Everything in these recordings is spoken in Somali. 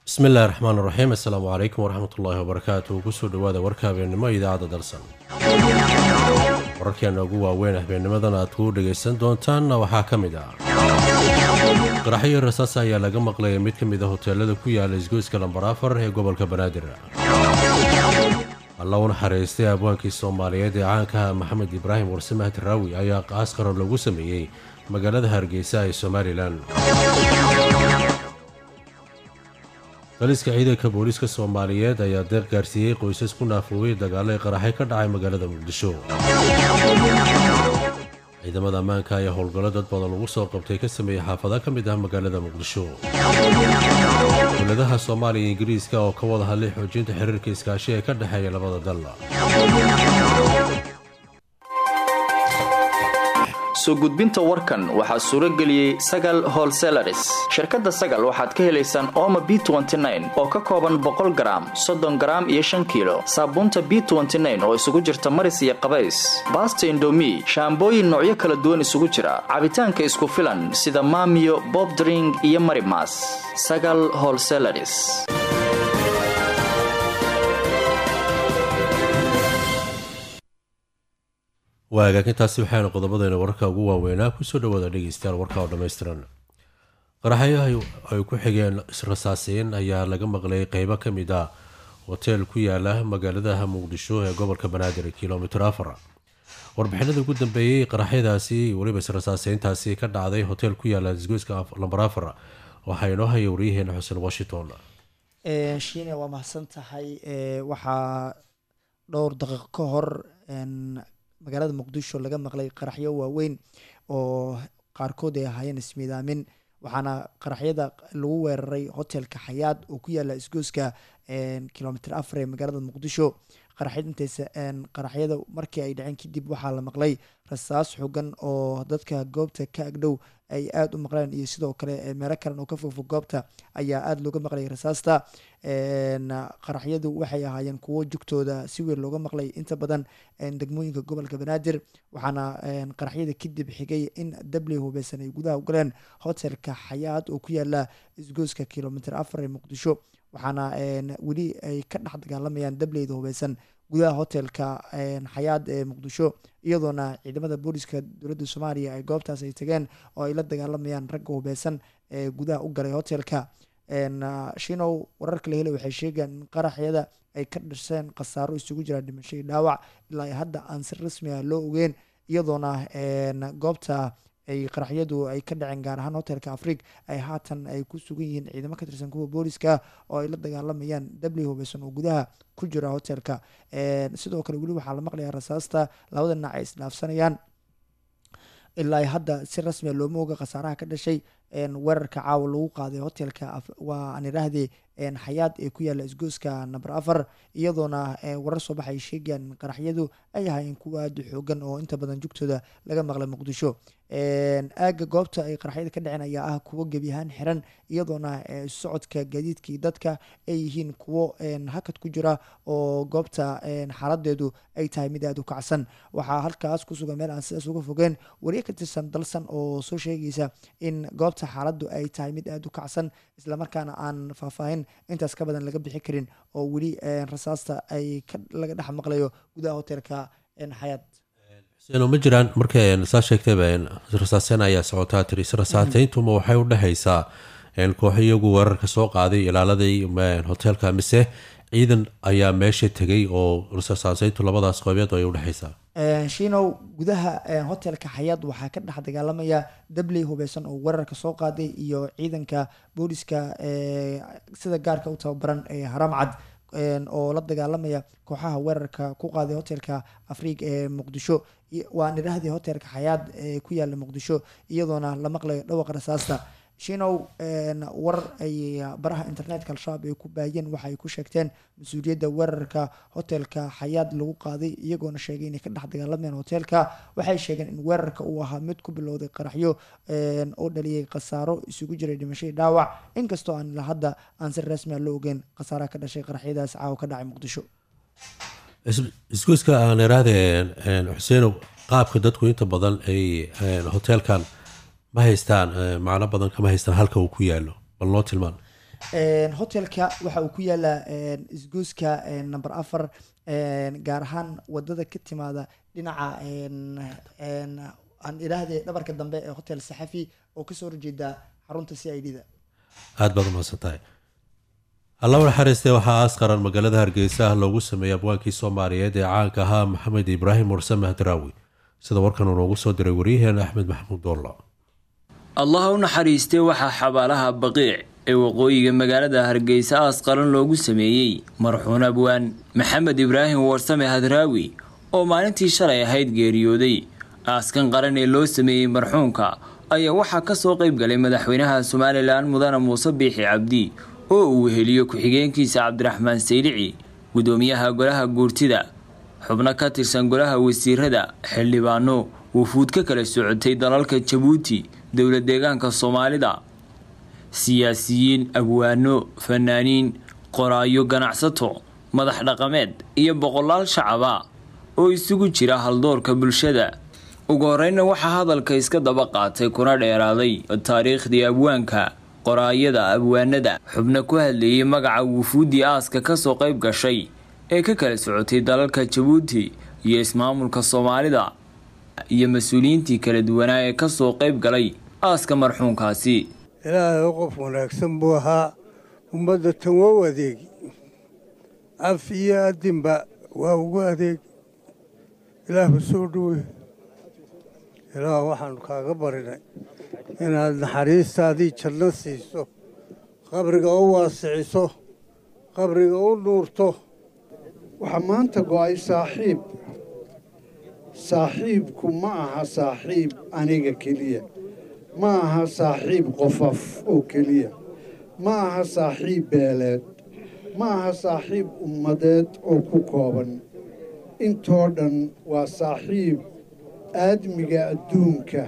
bismi illaahi raxmaan raxiim assalaamu calaykum waraxmat ullaahi wabarakaatu kusoo dhowaada warka habeennimo idaacadda dalsan wararkeena ugu waaweyn habeennimadan aad ku dhegaysan doontaanna waxaa ka mid ah qaraxyo rasaas ayaa laga maqlaya mid ka mid a hoteelada ku yaala isgoyska lambar afar ee gobolka banaadir alla u naxariistay abwaankii soomaaliyeed ee caankaha maxamed ibraahim warsamah daraawi ayaa askaro lagu sameeyey magaalada hargeysa ee somalilan daliska ciidanka booliiska soomaaliyeed ayaa deeq gaarsiiyey qoysas ku naafoobay dagaalo ee qaraxay ka dhacay magaalada muqdisho ciidamada ammaanka ayaa howlgallo dad badan lagu soo qabtay ka sameeyey xaafada ka mid ah magaalada muqdisho dowladaha soomaaliya iyo ingiriiska oo ka wada hadlay xoojinta xiriirka iskaashi ee ka dhexeeya labada dal soo gudbinta warkan waxaa suuro geliyey sagal holselaris shirkadda sagal waxaad ka helaysaan ooma b oo ka kooban boqol garaam soddon garaam iyo shan kiilo saabuunta b oo isugu jirta maris iyo qabays baasta indomi shaambooyin noocyo kala duwan isugu jira cabitaanka isku filan sida maamiyo bobdring iyo marimas sagal holselaris waa hagaagintaasi waxaana qodobadayna wararka ugu waaweynaa kusoo dhawaada dhegeystayaal warka oo dhammaystiran qaraxyo ay ku xigeen israsaasiin ayaa laga maqlay qeybo ka mid ah hoteel ku yaala magaaladaha muqdisho ee gobolka banaadir kilomitr afar warbixinada ugu dambeeyey qaraxyadaasi weliba israsaasiintaasi ka dhacday hotel ku yaala isgoyska lambar afar waxaa inoo haya waryaheena xuseen washington shiine waa mahadsan tahay waxaa dhowr daqiiq ka hor magaalada muqdisho laga maqlay qaraxyo waaweyn oo qaarkood ay ahaayeen ismiidaamin waxaana qaraxyada lagu weeraray hotelka xayaad oo ku yaala isgooska kilomitr afar ee magaalada muqdisho qaraxyada markii ay dhaceen kadib waxaa la maqlay rasaas xogan oo dadka goobta ka agdhow ay aada u maqleen iyo sidoo kale meelo kalen oo ka fogfog goobta ayaa aada looga maqlay rasaasta qaraxyadu waxay ahaayeen kuwo jugtooda si weyn looga maqlay inta badan degmooyinka gobolka banaadir waxaana qaraxyada kadib xigay in dabli hubeysan ay gudaha ugaleen hotelka xayaad oo ku yaala isgooska kilomitr afar ee muqdisho waxaana weli ay ka dhex dagaalamayaan dableyda hubeysan gudaha hotelka xayaad ee muqdisho iyadoona ciidamada booliska dowladda soomaaliya ay goobtaas ay tageen oo ay la dagaalamayaan ragga hubeysan ee gudaha u galay hotelka shinow wararka la helay waxay sheegayaan in qaraxyada ay ka dhasheen khasaaro isugu jiraan dhimasho iyo dhaawac ilaa hadda aan si rasmi ah loo ogeyn iyadoona goobta ay qaraxyadu ay ka dhaceen gaar ahaan hotelka afriig ay haatan ay ku sugan yihiin ciidamo ka tirsan kuwa booliska oo ay la dagaalamayaan dabli hubeysan oo gudaha ku jira hotelka sidoo kale weli waxaa la maqlayaa rasaasta labada dhinac ay isdhaafsanayaan ilaa hadda si rasmia looma oga khasaaraha ka dhashay weerarka caawa lagu qaaday hotelka waa aan idhaahdee xayaad ee ku yaala isgooska number afar iyadoona warar soo baxa ay sheegayaan in qaraxyadu ay ahaayeen kuwa aada u xoogan oo inta badan jugtooda laga maqlay muqdisho aaga goobta ay qaraxyada ka dhaceen ayaa ah kuwo gebi ahaan xiran iyadoona socodka gaadiidkii dadka ay yihiin kuwo hakad ku jira oo goobta xaaladeedu ay tahay mid aada u kacsan waxaa halkaas kusugan meel aan sidaas uga fogeen wariye ka tirsan dalsan oo soo sheegaysa in goobta xaaladdu ay tahay mid aada u kacsan islamarkaana aan faahfaahin intaas ka badan laga bixi karin oo weli rasaasta ay laga dhex maqlayo gudaha hotelka xayaad xuseen ma jiraan marka saa sheegtayba rasaaseen ayaa socotaa tiri rasaateyntuuma waxay u dhexaysaa kooxo iyagu weerarka soo qaaday ilaaladii hoteelka mise ciidan ayaa meesha tegay oo rasaaseyntu labadaas qoobeed ay udhexaysaa shinow gudaha hotelka xayaad waxaa ka dhex dagaalamaya dabley hubeysan oo weerarka soo qaaday iyo ciidanka booliska sida gaarka u tababaran ee haram cad oo la dagaalamaya kooxaha weerarka ku qaaday hotelka afriig ee muqdisho waan idhaahdii hotelka xayaad ee ku yaala muqdisho iyadoona la maqlayo dhawaqa rasaasta shinow war ay baraha internetka al-shabaab ay ku baahiyeen waxa ay ku sheegteen mas-uuliyadda weerarka hotelka xayaad lagu qaaday iyagoona sheegay inay ka dhex dagaalamayaan hotelka waxay sheegeen in weerarka uu ahaa mid ku bilowday qaraxyo oo dhaliyay khasaaro isugu jiray dhimasho dhaawac inkastoo aan ilaa hadda aan si rasmia loo ogeyn khasaaraha ka dhashay qaraxyadaas caawa ka dhacay muqdisho isgoyska aan iraahde xuseenow qaabka dadku inta badan ay hoteelkan ma haystaan macno badan kama haystaan halka uu ku yaalo bal noo tilmaan hotelka waxa uu ku yaalaa isgoyska number afar gaar ahaan wadada ka timaada dhinaca aan idhaahde dhabarka dambe ee hotel saxafi oo kasoo horjeeda xarunta c i d da aada baad umahadsan tahay alla naxariistee waxaa aas qaran magaalada hargeysa loogu sameeyey abwaankii soomaaliyeed ee caanka ahaa maxamed ibraahim mursame hadraawi sida warkan uu noogu soo diray waryaheena axmed maxamuud doollo allah u naxariistee waxaa xabaalaha baqiic ee waqooyiga magaalada hargeysa aas qaran loogu sameeyey marxuun abwaan maxamed ibraahim warsame hadraawi oo maalintii shalay ahayd geeriyooday aaskan qaran ee loo sameeyey marxuunka ayaa waxaa kasoo qayb galay madaxweynaha somalilan mudane muuse biixi cabdi oo uu weheliyo ku-xigeenkiisa cabdiraxmaan saylici gudoomiyaha golaha guurtida xubno ka tirsan golaha wasiirada xildhibaano wufuud ka kala socotay dalalka jabuuti dowla deegaanka soomaalida siyaasiyiin abwaano fanaaniin qoraayo ganacsato madax dhaqameed iyo boqolaal shacaba oo isugu jira haldoorka bulshada ugu horeyna waxaa hadalka iska daba qaatay kuna dheeraaday taariikhdii abwaanka qoraayada abwaanada xubno ku hadlayay magaca wufuuddii aaska kasoo qayb gashay ee ka kala socotay dalalka jabuuti iyo ismaamulka soomaalida iyo mas-uuliyiintii kala duwanaa ee kasoo qayb galay aaska marxuunkaasi ilaahay qof wanaagsan buu ahaa ummadda tan waa adeegi af iyo adinba waa ugu adeegi ilaahba soo dhowey ilaah waxaannu kaaga barinay inaad naxariistaadii janno siiso qabriga u waasiciso qabriga u nuurto waxaa maanta go'ay saaxiib saaxiibku ma aha saaxiib aniga keliya ma aha saaxiib qofaf oo keliya ma aha saaxiib beeleed ma aha saaxiib ummadeed oo ku kooban intoo dhan waa saaxiib aadmiga adduunka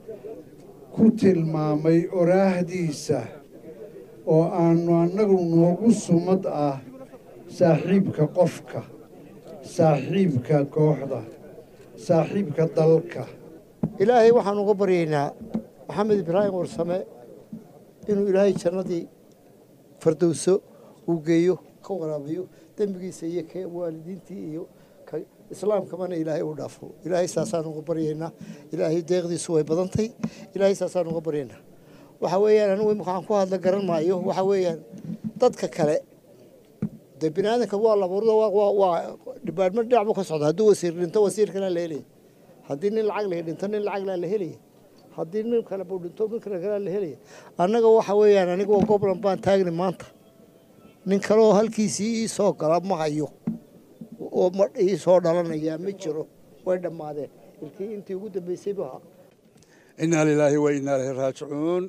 ku tilmaamay oraahdiisa oo aannu annagu noogu sumad ah saaxiibka qofka saaxiibka kooxda saaxiibka dalka ilaahay waxaan uga baryaynaa maxamed ibraahim warsame inuu ilaahay jannadii fardowso uu geeyo ka waraabiyo dembigiisa iyo ka waalidiintii iyo islaamkamana ilaahay u dhaafo ilaahay saasaan uga baryaynaa ilaahay deeqdiisu way badantay ilaahay saasaan uga baryaynaa waxa weeyaan anigu imika aan ku hadla garan maayo waxa weeyaan dadka kale dee bini aadanka waa labuurda waa dhibaatmo dhinac buu ka socda hadduu wasiir dhinto wasiir kalea la helaya haddii nin lacag lahi dhinto nin lacag laa la helaya haddii nin kale buu dhinto nin kale kalea la helaya annaga waxa weeyaan aniga goblan baan taagni maanta nin kaleoo halkiisii ii soo gala ma hayo oo ma ii soo dhalanayaa ma jiro way dhammaadeen ilkii intii ugu dambeysay bu ahaa innaa lilaahi wa innaa ilahi raajicuun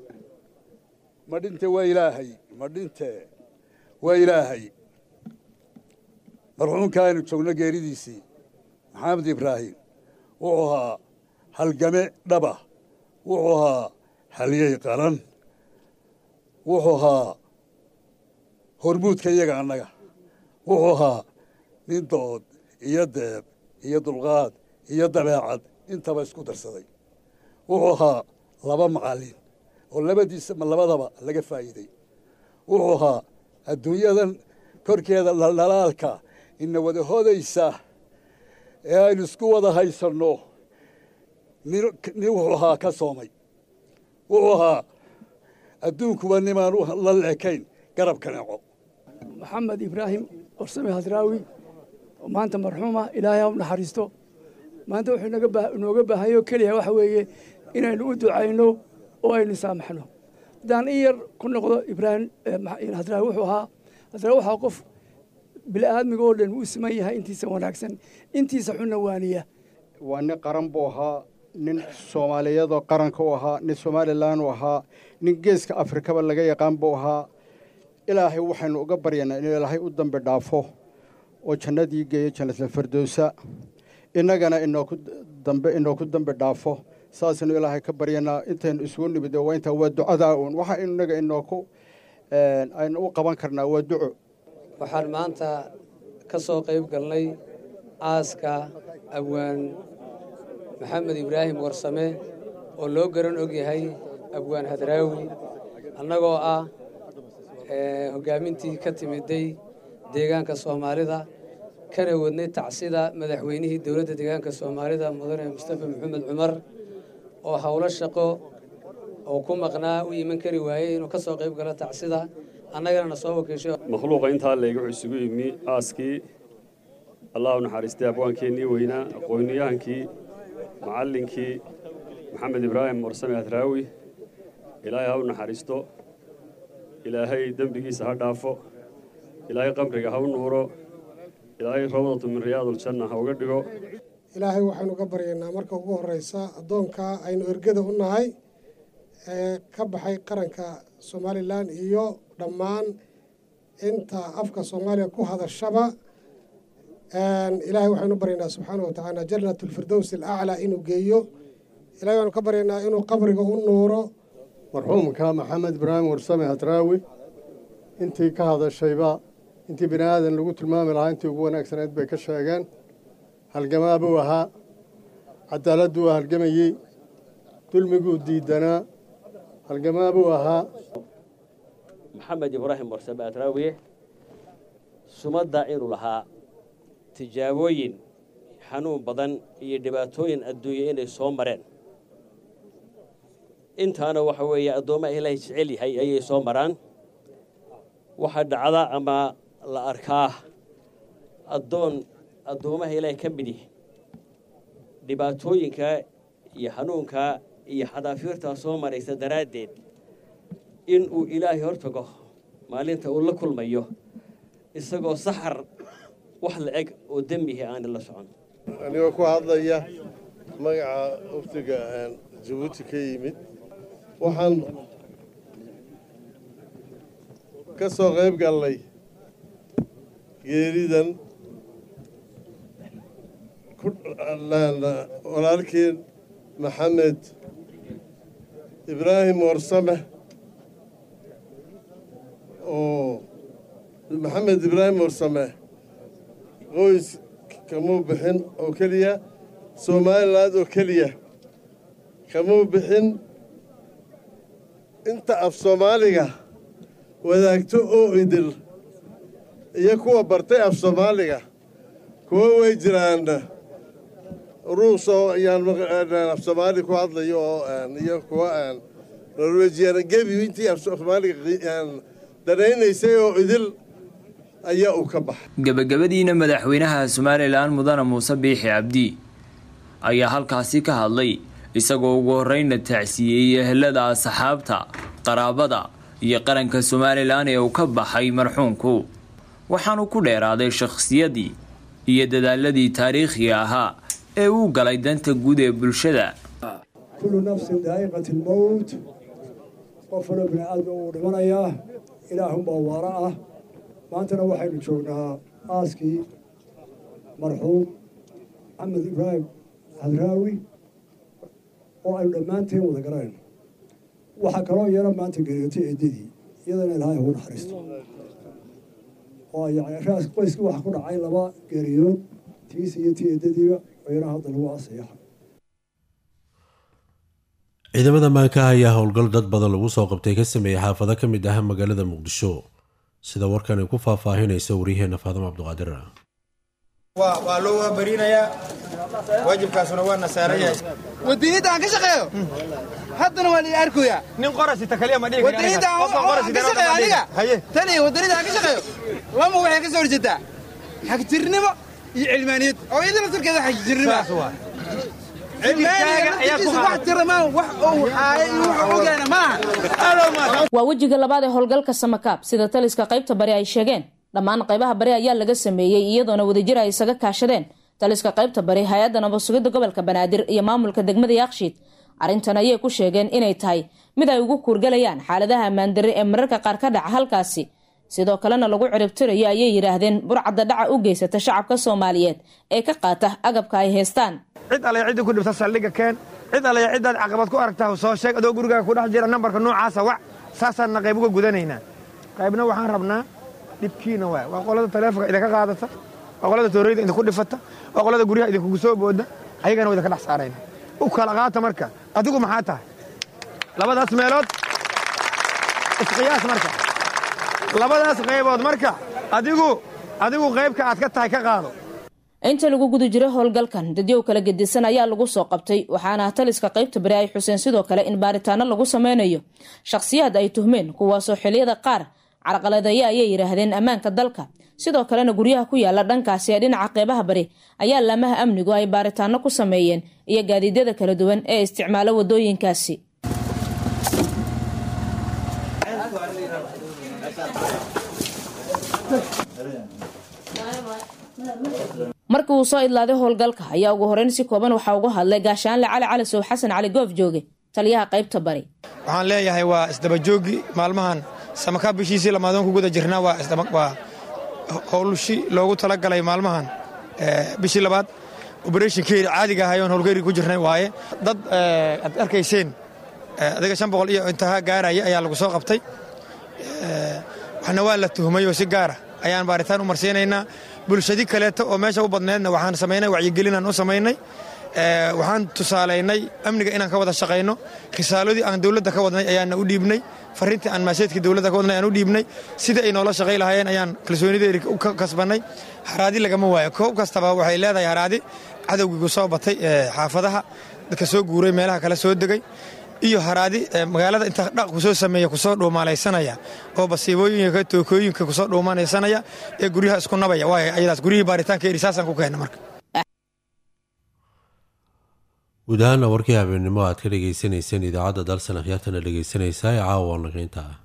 ma dhinte waa ilaahay ma dhinte waa ilaahay marxuumka aynu joogno geeridiisii maxamed ibraahim wuxuu ahaa halgame dhaba wuxuu ahaa halyey qaran wuxuu ahaa hormuudka iyaga annaga wuxuu ahaa nin dood iyo deeb iyo dulqaad iyo dabeecad intaba isku darsaday wuxuu ahaa laba macallin oo labadiisa ma labadaba laga faa'iiday wuxuu ahaa adduunyadan korkeeda dhaldhalaalka ina wada hodaysa ee aynu isku wada haysanno nin wuxuu ahaa ka soomay wuxuu ahaa adduunkuba nimaan la leekayn garabka neco maxamed ibraahim warsame hasraawi oo maanta marxuuma ilaahay ha u naxariisto maanta wuxuu inooga baahayo keliya waxa weeye inaynu u ducayno oo aynu saamaxno haddaan in yar ku noqdo ibraahim hasraawi wuxuu ahaa hasraawi waxaa qof bili-aadmiga oo dhan uu siman yahay intiisa wanaagsan intiisa xunna waaniya waa nin qaran buu ahaa nin soomaaliyadoo qaranka u ahaa nin somalilan u ahaa nin geeska afrikaba laga yaqaan buu ahaa ilaahay waxaynu uga baryanaa inuu ilaahay u dambi dhaafo oo jannadii geeyo jannatul firdowsa innagana inooku dambe inooku dambi dhaafo saasaynu ilaahay ka baryanaa intaynu isugu nimid waa intaa waa ducadaa uun waxa inaga inooku aynu u qaban karnaa waa duco waxaan maanta ka soo qayb galnay aaska abwaan maxamed ibraahim warsame oo loo garan og yahay abwaan hadraawi annagoo ah hoggaamintii ka timiday deegaanka soomaalida kana wadnay tacsida madaxweynihii dowladda deegaanka soomaalida mudane mustafa maxamed cumar oo howlo shaqo oo ku maqnaa u iman kari waayey inuu ka soo qayb galo tacsida annagana na soo wakiishay makhluuqa intaa leega wuxuu isugu yimi aaskii allah u naxariistay abwaankeennii weynaa aqooniyahaankii macallinkii maxamed ibraahim warsame hadraawi ilaahay ha u naxariisto ilaahay dembigiisa ha dhaafo ilaahay qabriga ha u nuuro ilaahay rawdatu min riyaaduljanna ha uga dhigo ilaahay waxaynu ka baryaynaa marka ugu horreysa addoonkaa aynu ergada u nahay ee ka baxay qaranka somalilan iyo dhammaan inta afka soomaaliya ku hadashaba ilaahay waxaynu baryaynaa subxaana wa tacaala jannat alfirdows alaclaa inuu geeyo ilahay waxaynu ka baryaynaa inuu qabriga u nuuro marxuumka maxamed ibraahim warsame hadraawi intii ka hadashayba intii bini aadan lagu tilmaami lahaa intii ugu wanaagsanayd bay ka sheegeen halgamaa buu ahaa cadaaladdu waa halgamayey dulmiguu diidanaa halgamaa buu ahaa maxamed ibraahim warsame hadraawi sumadda inuu lahaa tijaabooyin xanuun badan iyo dhibaatooyin adduunya inay soo mareen intaana waxa weeye addoommaha ilaahay jecel yahay ayay soo maraan waxaa dhacda ama la arkaa addoon addoommaha ilaahay ka midi dhibaatooyinka iyo xanuunka iyo xadaafiirtaa soo maraysa daraaddeed in uu ilaahay hor tago maalinta uu la kulmayo isagoo saxar wax la eg oo dembihi aana la socon anigoo ku hadlaya magaca uftiga jabuuti ka yimid waxaan ka soo qayb gallay geeridan walaalkeen maxamed ibraahim warsame oo maxamed ibraahim warsame qoys kamuu bixin oo keliya somaliland oo keliya kamuu bixin inta af soomaaliga wadaagto oo idil iyo kuwa bartay af soomaaliga kuwa way jiraan ruus oo ayaan af soomaali ku hadlayo oo iyo kuwa norwejiyan gebi intii af soomaaliga danaynaysay oo idil ayaa uu ka baxay gebagabadiina madaxweynaha somalilan mudane muuse biixi cabdi ayaa halkaasi ka hadlay isagoo ugu horreynna tacsiyeeyey ehelada asxaabta qaraabada iyo qaranka somalilan ee uu ka baxay marxuumku waxaanu ku dheeraaday shakhsiyadii iyo dadaaladii taariikhiga ahaa ee uu galay danta guud ee bulshada kullu nafsin daa'iqati lmowt qof waloo bini aadma uu dhimanayaa ilaahunbaa waara ah maantana waxaynu joognaa aaskii marxuum maxamed ibraahim hadraawi oo aynu dhammaanteen wada garanayno waxaa kaloo yeela maanta geeriyootay eedadii iyadana ilaahay ugu naxariisto oo yani raas qoyskii waxa ku dhacay laba geeriyood tiis iyo tii eedadiiba oo yana hadda lagu asayaxa ciidamada maanka ayaa howlgal dad badan lagu soo qabtay ka sameeyey xaafado ka mid ah magaalada muqdisho sida warkan ay ku faahfaahinaysa waryaheena faadimo cabduqaadir waa loo waabarinayaa waajibkaasuna waa nasaarayahay wadaniinta aan ka shaqeeyo haddana waa la arkoyaa nin qorasita kaliya ma dhigi wadaniinta aan ka shaqeeyo aniga tani wadaniinta aan ka shaqeeyo lama waxay ka soo horjeedaa xagjirnimo iyo cilmaaniyad oo idin laftarkeeda xagjirnimo waa wejiga labaad ee howlgalka samakaab sida taliska qaybta bari ay sheegeen dhammaan qaybaha bari ayaa laga sameeyey iyadoona wadajir ay isaga kaashadeen taliska qaybta bari hay-adda nabadsugidda gobolka banaadir iyo maamulka degmada yaaqshiid arrintan ayay ku sheegeen inay tahay mid ay ugu kuurgalayaan xaaladaha ammaandarre ee mararka qaar ka dhaca halkaasi sidoo kalena lagu ciribtirayo ayay yidhaahdeen burcadda dhaca u geysata shacabka soomaaliyeed ee ka qaata agabka ay haystaan cid alle cidda ku dhibta saldhigga keen cid alle ciddaad caqabad ku aragtaa soo sheeg adoo gurigaaga ku dhex jira nambarka noocaasa wac saasaanna qayb uga gudanaynaa qaybna waxaan rabnaa dhibkiina waay waa qolada taleefonka idinka qaadata waa qolada tooreyda idinku dhifata waa qolada guryaha idinkugu soo booda ayagana waa idinka dhex saarayna u kala qaata marka adigu maxaa tahay labadaas meelood isqiyaas marka labadaas qaybood marka adigu adigu qaybka aad ka tahay ka qaado inta lagu guda jiro howlgalkan dadyow kala gedisan ayaa lagu soo qabtay waxaana taliska qaybta bari ay xuseen sidoo kale in baaritaano lagu sameynayo shakhsiyaad ay tuhmeen kuwaasoo xiliyada qaar carqaladeeya ayay yidhaahdeen ammaanka dalka sidoo kalena guryaha ku yaala dhankaasi ee dhinaca qeybaha bari ayaa laamaha amnigu ay baaritaano ku sameeyeen iyo gaadiidyada kala duwan ee isticmaalo wadooyinkaasi markii uu soo idlaaday howlgalka ayaa ugu horeyn si kooban waxaa uga hadlay gaashaanle cali cali sow xasan cali goof jooge taliyaha qaybta bari waxaan leeyahay waa isdabajoogi maalmahan samakaa bishiisii lamaadoon ku guda jirnaa waa howlshi loogu talagalay maalmahan bishii labaad oberethonkeeri caadiga ahay oon howlgeeri ku jirnay waaye dad aad arkayseen adiga shan boqol iyo intaha gaaraya ayaa lagu soo qabtay waxna waa la tuhmay oo si gaara ayaan baaritaan u marsiinaynaa bulshadi kaleeto oo meesha u badneedna waxaan samaynay wacyigelinaan u samaynay waxaan tusaalaynay amniga inaan ka wada shaqayno risaaladii aan dowladda ka wadnay ayaana u dhiibnay fariintii aan maaseedkii dowladda ka wadnay ayaan u dhiibnay sidai ay noola shaqay lahaayeen ayaan kalsoonideeri u kasbannay haraadi lagama waayo koob kastaba waxay leedahay haraadi cadowgii ku soo batay xaafadaha dadka soo guuray meelaha kale soo degay iyo haraadi magaalada inta dhaq kusoo sameeya kusoo dhuumalaysanaya oo basiibooyinka tookooyinka kusoo dhuumanaysanaya ee guryaha isku nabaya waay ayadaas guryihii baaritaanka eri saasaan ku keenna marka guud ahaana warkii habeennimo aad ka dhagaysanayseen idaacadda dalsan akhyaartana dhegaysanaysaa ee caawa naqiinta ah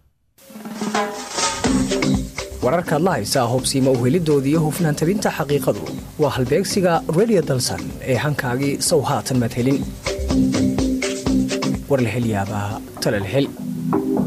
wararkaad la haysaa hobsiima uhelidooda iyo hufnaan tabinta xaqiiqadu waa halbeegsiga redio dalsan ee hankaagii sow haatan madhelin war la hel yaabaa talal hel